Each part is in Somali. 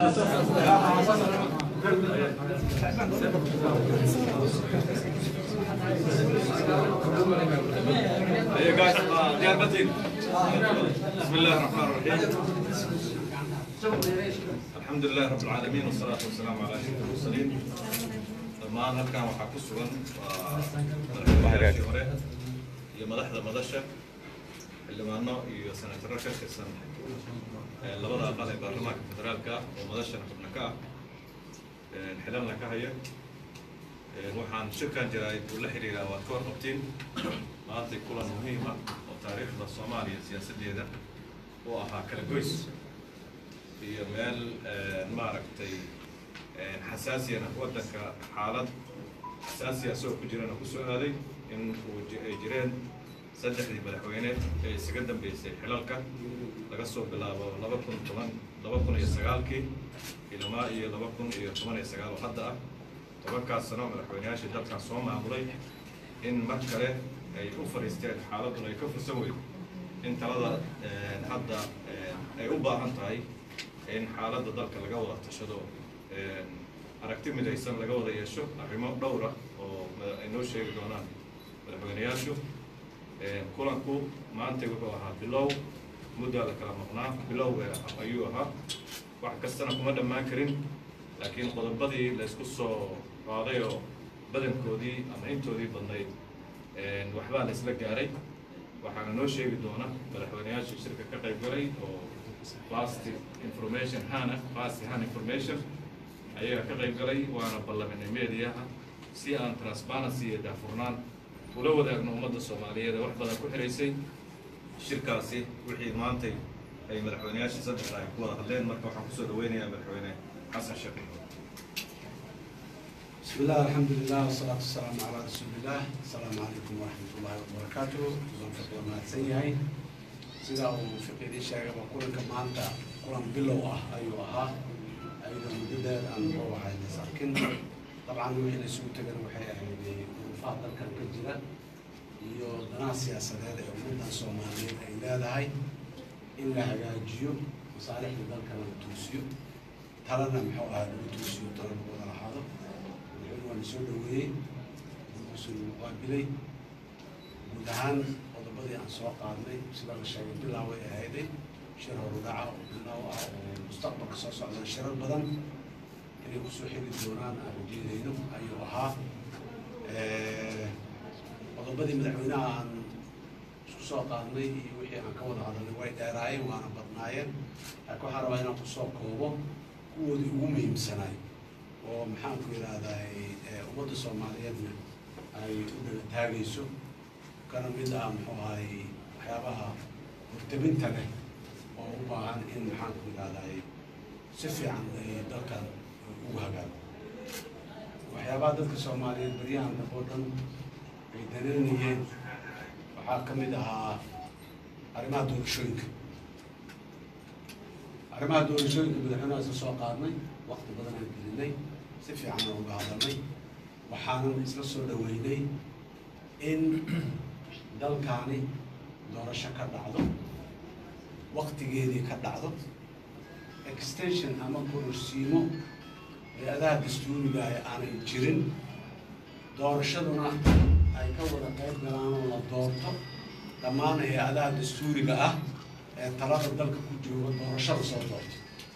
Hey guys, uh, they are nothing. بسم الله الرحمن الرحيم. الحمد لله رب العالمين والصلاة والسلام على أشرف المرسلين. dhammaan halkan waxaa ku sugan waa madaxweynayaashii hore iyo madaxda madasha xildhibaano iyo senataro ka tirsan ee labada aqal ee baarlamaanka federaalka ah oo madashana xubno ka ah ee xilalna ka haya Ee, waxaan shirkan jaraa'id uu la xiriiraa waad ka warqabtiin maanta kulan muhiim ah oo taariikhda soomaaliya siyaasaddeeda u ahaa kala goys iyo meel ee, maaragtay ee, xasaasiyana waddanka xaalad xasaasiya asagoo ku jirana ku soo aaday in uu ji- ay jireen saddexdii madaxweyne ee isaga dambeysay xilalka laga soo bilaabo laba kun toban laba kun iyo sagaalkii ilmaa iyo laba kun iyo toban iyo sagaal oo hadda ah tobankaas sano madaxweyneyaashii dalkan soo maamulay in mar kale ay u fadhiisteen xaaladuna ay ka fursan weyd in talada eh, hadda eh, ay u baahan tahay in xaaladda dalka laga wada tashado eh, aragti midaysan laga wada yeesho arrimo dhowra oo ma- ay noo sheegi doonaan madaxweyneyaashu Eh, kulanku maanta wuxuu ahaa bilow muddaa la kala maqnaa bilow eh, ayuu ahaa wax kastana kuma dhammaan karin laakiin qodobadii la isku soo qaaday oo badankoodii ama intoodii badnayd eh, waxbaa la isla gaaray waxaana noo sheegi doona madaxweyneyaashii shirka ka qayb galay oo fast information hana fast han information ayaga ka qayb galay waana ballaminay mediaha si aan transparency iyo daafurnaan ula wadaagno ummadda soomaaliyeed ee wax badan ku xiraysay shirkaasi wixii maantay ay madaxweyneyaashii saddexda ay ku wada hadleen marka waxaan kusoo dhaweynayaa madaxweyne xasan sheekh بسم الله الحمد لله والصلاة والسلام على رسول الله السلام عليكم ورحمة الله وبركاته زون فقه ما تسيهاي سيدا وفقه شاقة وكل كمانتا كلام بلو اه ايو اها ايضا مدودة ان هو حاجة ساكن طبعا وحنا سوء تقر وحي يعني وفاضل كان كجرة iyo danaha siyaasadeed ee ummaddan soomaaliyeed ay leedahay in la hagaajiyo masaalixda dalkana la toosiyo talana muxuu ahaa lagu toosiyo tala lagu wada lahaado madaxweyne waa la soo dhaweeyey wuxuusu qaabilay guud ahaan qodobadii aan soo qaadnay sida la sheegay bilaaw ay ahayday shir horudhaca oo bilaaw ah oo mustaqbalka soo socda shirar badan inay kusoo xigi doonaan aan rajeynayno ayuu ahaa Eh, qodobadii madaxweynaha aan isku soo qaadnay iyo wixii aan ka wada hadalnay way dheeraayeen waana badnaayeen laakiin waxaan rabaa inaan kusoo koobo kuwoodii ugu muhiimsanaay oo maxaanku yidhaahdaa ummadda soomaaliyeedna ay u dhaga taagayso kana mid ah muxuu ahay waxyaabaha hortabinta leh oo u baahan in maxaanku yidhaahdaa si fiican ay dalkan ugu hagaago waxyaabaha dadka soomaaliyeed baryahan dambe oo dhan ay dareynayeen waxaa ka mid ahaa arrimaha doorashooyinka arrimaha doorashooyinka madaxweynaha isla soo qaadnay waqti badan aan gelinay si fiican aan uga hadalnay waxaanan isla soo dhaweynay in dalkaani doorasho ka dhacdo waqtigeedii ka dhacdo extension ama kororsiimo hay-adaha dastuuriga ah aanay jirin doorashaduna ay ka wada qayb galaan oo la doorto dhammaan hay-adaha dastuuriga ah ee talada dalka ku jooga doorashada soo doorto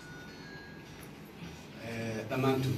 Eh, dhammaantood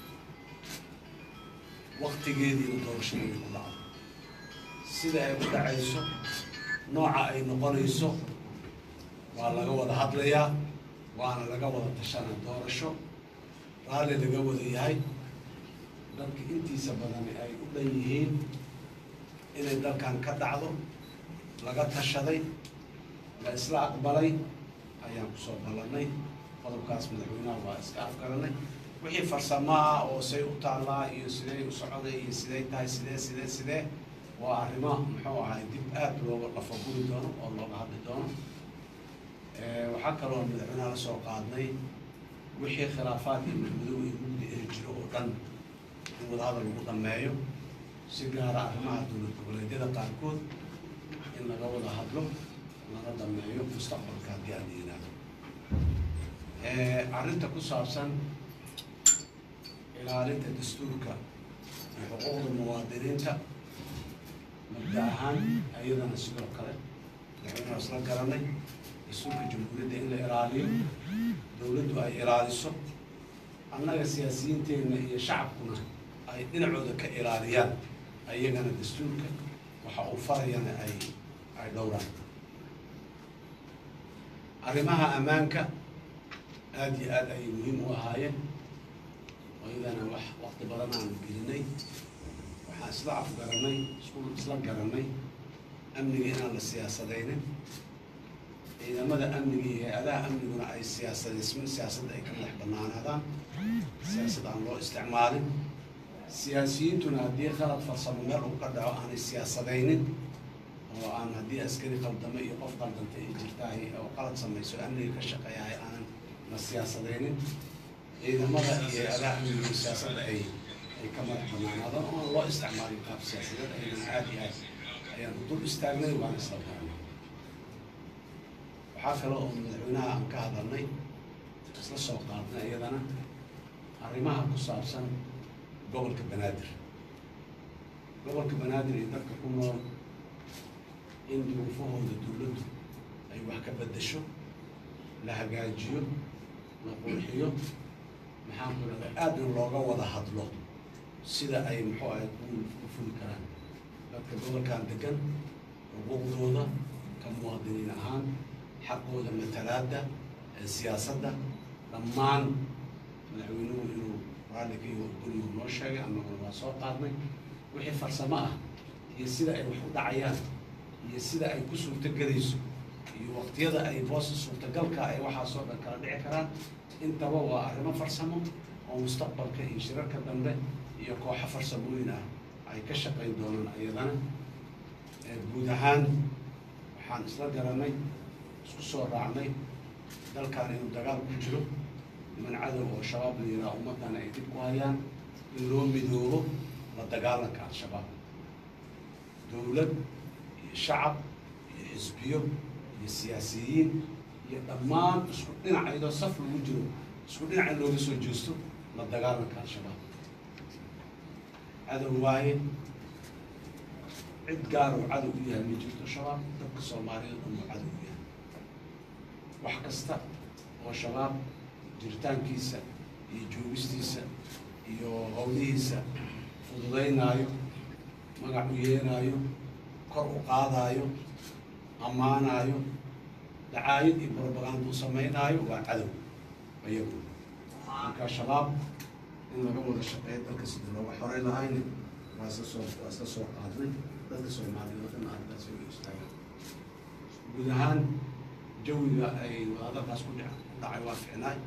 waqtigeediina doorashada ay ku dhacdo sida ay ku dhacayso nooca ay noqonayso waa laga wada hadlayaa waana laga wada tashana doorasho raalli laga wada yahay dalka intiisa badan ay u dhan yihiin inay dalkan ka dhacdo laga tashaday la isla aqbalay ayaan kusoo ballanay qodobkaas madaxweynaha waa iska afgaranay wixii farsamaa oo say u taallaa iyo sidee u socoday iyo sidee tahay sidee sidee sidee waa arrimo muxuu ahay dib aad looga lafaguri doono oo looga hadli doono Eh, waxaa kaloo madaxweynaha la soo qaadnay wixii khilaafaad iyo madmadow iyo mugdi ee jiro oo dhan in wadahadal lagu dhameeyo si gaara arrimaha dowlad goboleedyada qaarkood in laga wada hadlo laga dhameeyo mustaqbalka haddii aan la yidhaahdo arrinta ku saabsan ilaalinta dastuurka iyo xuquuqda muwaadiniinta mabda ahaan ayadana sidoo kale madaxweynaha isla garanay dastuurka jamhuuriyadda in la ilaaliyo dowladdu ay ilaaliso annaga siyaasiyiinteenna iyo shacabkuna ay dhinacooda ka ilaaliyaan ayagana dastuurka waxa uu farayana ay ay dhowraan arrimaha ammaanka aada iyo aada ayay muhiim u ahaayeen ayadana wax waqti badan aanu gelinay waxaan isla afgaranay isku isla garanay amniga inaan la siyaasadaynin ciidamada amniga iyo hay-adaha amniguna ay siyaasadeysmin siyaasadda ay ka madax banaanaadaan siyaasad aan loo isticmaalin siyaasiyiintuna haddii qalad farsamo meel uu ka dhaco aanay siyaasadaynin oo aan haddii askari qaldamo iyo qof qaldanta ay jirtahay oo qalad samayso amniga ka shaqeeyahay aanan la siyaasadaynin ciidamada iyo hay-adaha amniga siyaasadda ay ay ka madax banaanaadaan oo aan loo isticmaalin qaab siyaasadeed ayadana aada iyo aad ayaan u dul istaagnay waana isla garanay waxaa kale oo madaxweynaha aan ka hadalnay isla soo qaadnay iyadana arrimaha ku saabsan gobolka banaadir gobolka banaadir iyo dadka ku nool in duruufahooda dowladdu ay wax ka beddesho la hagaajiyo la qurxiyo maxaan ku dhahda aadna looga wada hadlo sida ay muxuu ahay ku ku fuli karaan dadka gobolkan degan xuquuqdooda ka muwaadiniin ahaan xaqooda matalaadda ee siyaasadda dhammaan madaxweynuhu inuu raalli ka iyo gurigu noo sheegay annaguna waa soo qaadnay wixii farsamo ah iyo sida ay wax u dhacayaan iyo sida ay ku suurtogelayso iyo waqtiyada ay boosa suurtagalka ay waxaasoo dhan kala dhici karaan intaba waa arrimo farsamo oo mustaqbalka iyo shirarka dambe iyo kooxo farsamooyin ah ay ka shaqayn doonaan iyadana guud ahaan waxaan isla garanay isku soo raacnay dalkan inuu dagaal ku jiro niman cadow oo shabaab la yidhaha ummaddan ay dib ku hayaan in loo midoobo la dagaalanka al-shabaab dowlad iyo shacab iyo xisbiyo iyo siyaasiyiin iyo dhammaan isku dhinac iyadoo saf lagu jiro isku dhinac in looga soo jeesto la dagaalanka al-shabaab cadow waaye cid gaar oo cadow u yahay ma jirto shabaab dadka soomaaliyada dhan uu cadow u yahay wax kasta oo shabaab jiritaankiisa iyo joogistiisa iyo howlihiisa fududaynaayo magac u yeelaayo kor u qaadaayo ammaanaayo dacaayad iyo barobaganda u samaynaayo waa cadow ayagu marka shabaab in laga wada shaqeeyo dalka sida looga xoray lahayna waa isla soo waa isla soo qaadnay dadka soomaaliyed oo dhan arrintaas ay u istaagaan guud ahaan jawiga ay wadahadalkaas ku dhic ku dhacay waa ficnaay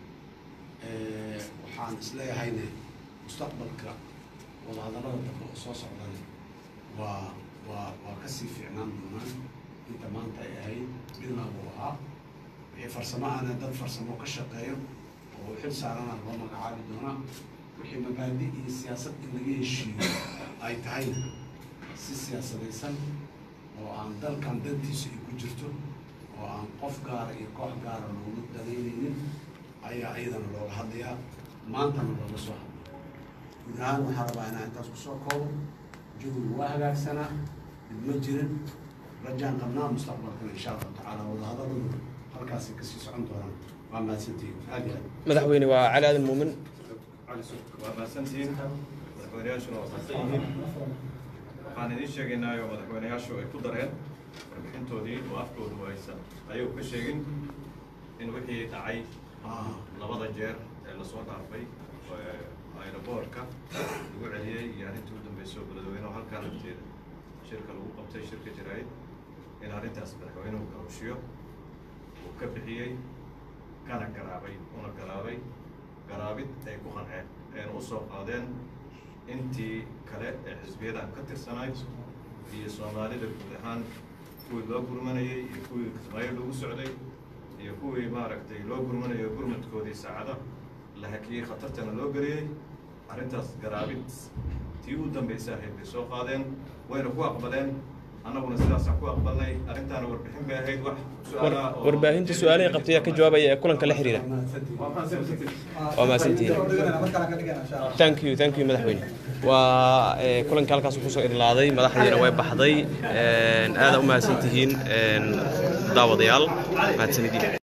waxaan isleeyahayne mustaqbalka wadahadallada dambe oo soo socdan waa waa waa kasii fiicnaan doonaan inta maanta ay ahayd bilaagu ahaa wixii farsamo ana dad farsamo ka shaqeeyo oo xil saarana loo magacaabi doonaa wixii mabaadi iyo siyaasad in laga heshiiyo ay tahayna si siyaasadaysan oo aan dalkan dantiisa ay ku jirto oo aan qof gaara iyo koox gaara loogu danaynaynin ayaa iyadana looga hadlayaa maantana looga soo hadlay guud ahaan waxaa rabaa inaan intaas kusoo koobo jawigu waa hagaagsanaa dib ma jirin rajaan qabnaa mustaqbalkana insha allahu tacaala wadahadaladu halkaasay kasii socon doonaan waa mahadsantihiin aad iyo aad madaxweyne waa cali aadan muumin waa mahadsantihiin madaxweyneyaashuna waa mahadsan yihiin waxaan idiin sheegaynaayo madaxweyneyaashu ay ku dareen warbixintoodii oo afkoodu aysan ayagu ka sheegin in wixii dhacay Ah, labada jeer ee lasoo dhaafay aeroboortka lagu celiyey iyo arrintii u dambeysay oo beledweyne oo halkaa lafteeda shirka lagu qabtay shirka jaraa'id in arrintaas madaxweynuhu garooshiyo uu ka bixiyey kana garaabay una garaabay garaabid ay ku qanceen ayna u soo qaadeen intii kale ee xisbiyadan ka tirsanayd iyo soomaalida guud ahaan kuwii loo gurmanayey iyo kuwii kismaayo lagu socday iyo kuwii maaragtay loo gurmanayo gurmadkoodii saacada la hakiyey khatartana loo geliyey arrintaas garaabid tii u dambaysa ahayd bay soo qaadeen wayna ku aqbaleen annaguna sidaasaan ku aqbalnay arrintaana warbixin bay ahayd wax su-aalaha oo- warbaahinta su-aalahay qabtay ayaa ka jawaabaya ee kulanka la xiriira waa mahadsantihiin thank you thank you madaxweyne waa ee, kulanka halkaas kusoo idlaaday madaxdiina way baxday Een, aad u mahadsantihiin een, daawadayaal mahadsanidin